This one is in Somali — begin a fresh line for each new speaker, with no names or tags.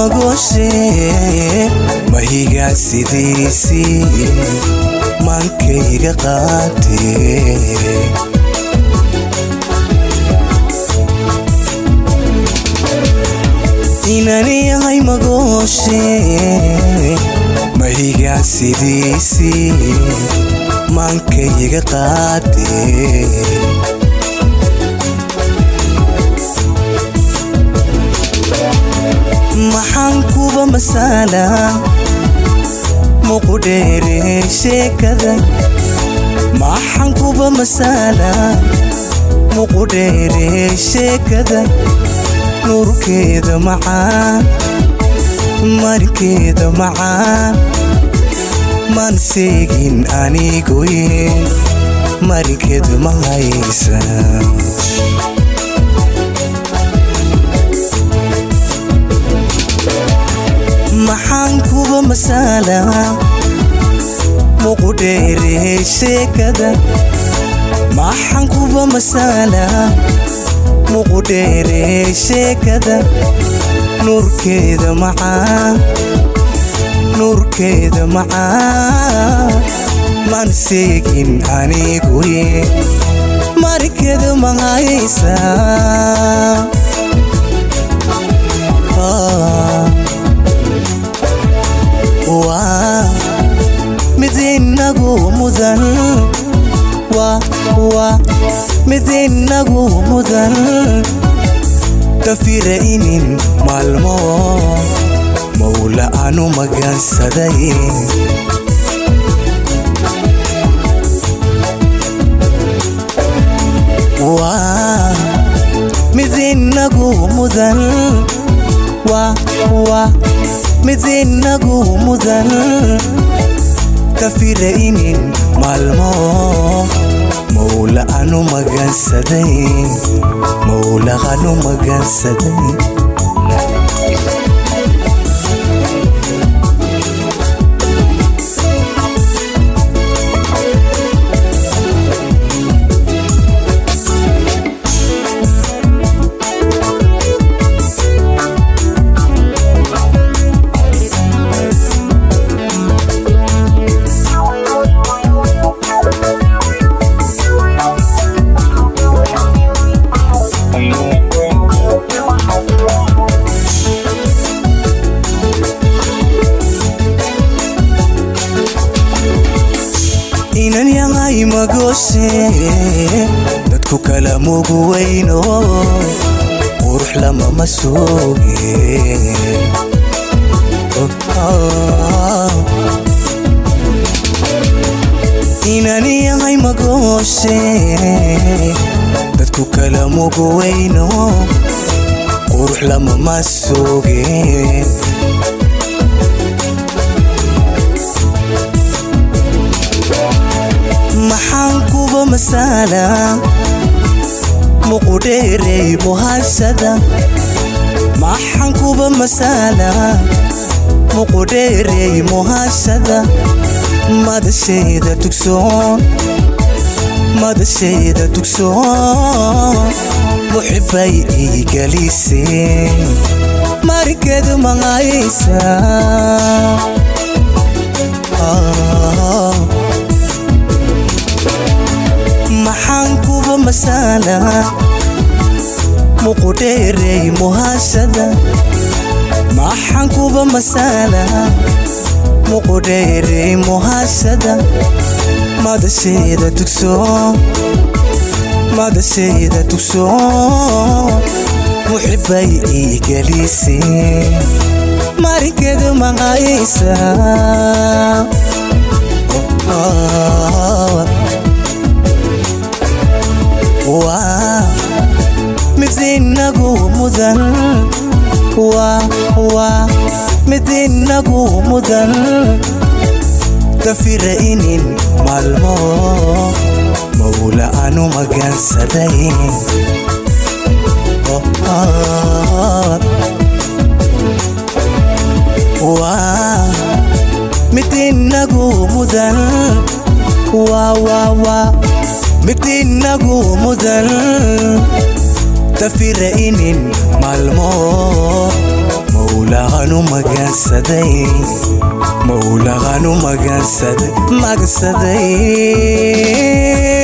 magooshe mahigaa sidiisii maankayga qaatee inani yahay magooshe mahigaa sidiisii maankayga qaatee maxaan kuba masaala muqudheere sheekada maxaan kuba masaala muqudheere sheekada nuurkeeda macaan markeeda macaan maan seegin anigoye markeed ma haysa maxaan kuba masaala muqudheere sheekada maxaan kuba masaala muqudheere sheekada nuurkeeda macaan nuurkeeda macaan maan seegin aniguye markeeda ma haysa waa mid inagu mudan waa mid inagu mudan dafira inin maalmo mawla aanu magansaday waa mid inagu mudan waa mid inagu mudan kafira inin maalmo mawla anu magansaday mawla anu magansaday inan yahay magooshe dadku kala mugu weyno qurux lamama sooge inan yahay magooshe dadku kala mugu weyno qurux lamama sooge maxaan kuba masaala muqudheerey muhashada maxaan kuba masaala muqudheerey muhashada madashayda tugsoon madashayda tugsoon muxibay ii galiseen markeed maqaysa maxaan kuba masaala muqudheerey muhashada maxaan kuba masaala muqudheerey muhashada madashayda tugsoon madashayda tugsoon muxibay ii galiseen markeed maqaysa waa mid inagu mudan waa mid inagu mudan dafira inin maalmo mawla aanu magansaday waa mid inagu mudan waa mid inagu mudan dafira inin maalmo mawlaanu mawlaqaanu magansaday mawlaqaanu magansaday magsaday